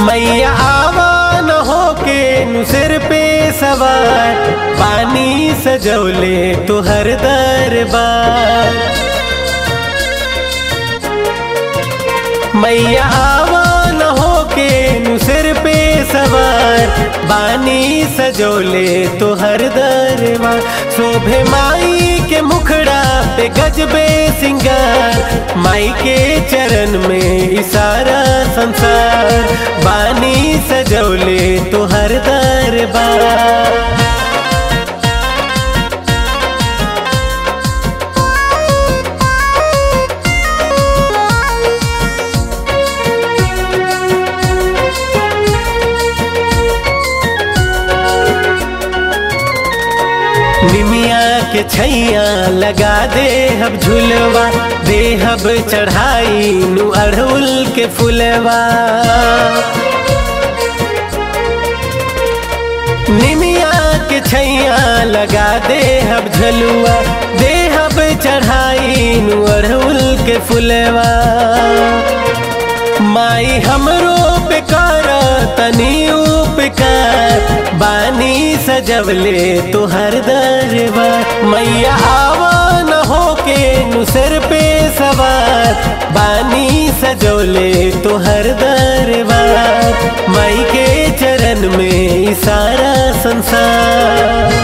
मैया आवा न हो के नु सिर पे सवार पानी सजौले तुहर दरबार मैया आवा न हो के नु सिर पे सवार बानी सजोले तुहर दरबार शोभे माई के मुखड़ा पे गजबे सिंगार माई के चरण में इसारा संसार बानी सजोले तुहर दरबार निमिया के छैया लगा दे हब झुलवा दे हब चढ़ाई नु अड़हुल के फुलवा निमिया के छैया लगा दे हब झलुआ दे हब चढ़ाई नु अड़हुल के फुलवा माई हमरो पे कर तनी उपकार बानी सजवले तुहर दरबार मैया आवा न हो के नु सिर पे सवार बानी सजौले तुहर दरबार माई के चरण में सारा संसार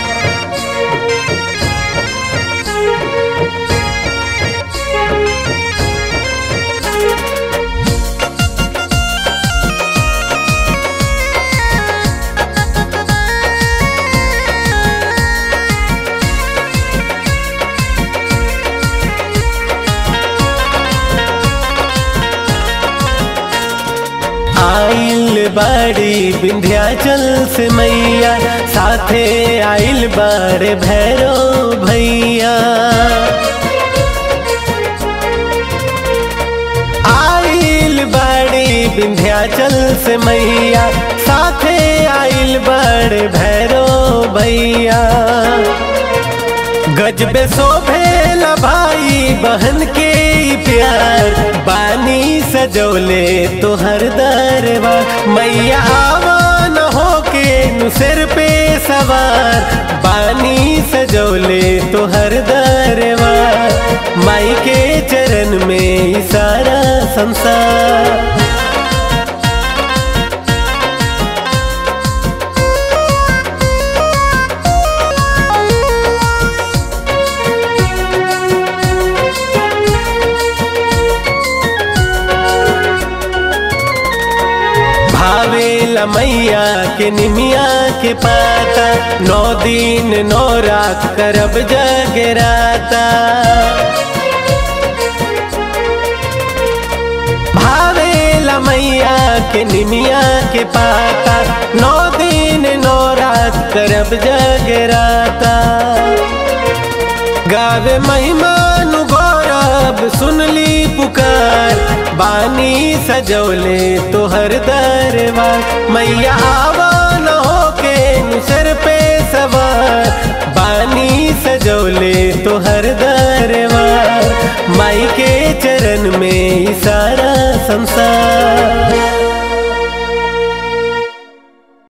आइल बाड़ी विंध्याचल से मैया साथे आइल बाड़े भैरो भैया आइल बाड़ी विंध्याचल से मैया साथे आइल बाड़े भैरो भैया गजबे शोभेला भाई बहन के प्यार बानी सजौले तुहर दरबार मैया आवा न हो के नु सिर पे सवार बानी सजौले तुहर दरबार माई के चरण में सारा संसार भावेला मैया के निमिया के पाता नौ दिन नौ रात करब जगराता भावेला मैया के निमिया के पाता नौ दिन नौ रात करब जगराता गावे महिमानु गौरव सुनली पुकार बानी सजौले तुहर दरबार मैया आवा न हो के नु सिर पे सवार बानी सजौले तुहर दरबार माई के चरण में सारा संसार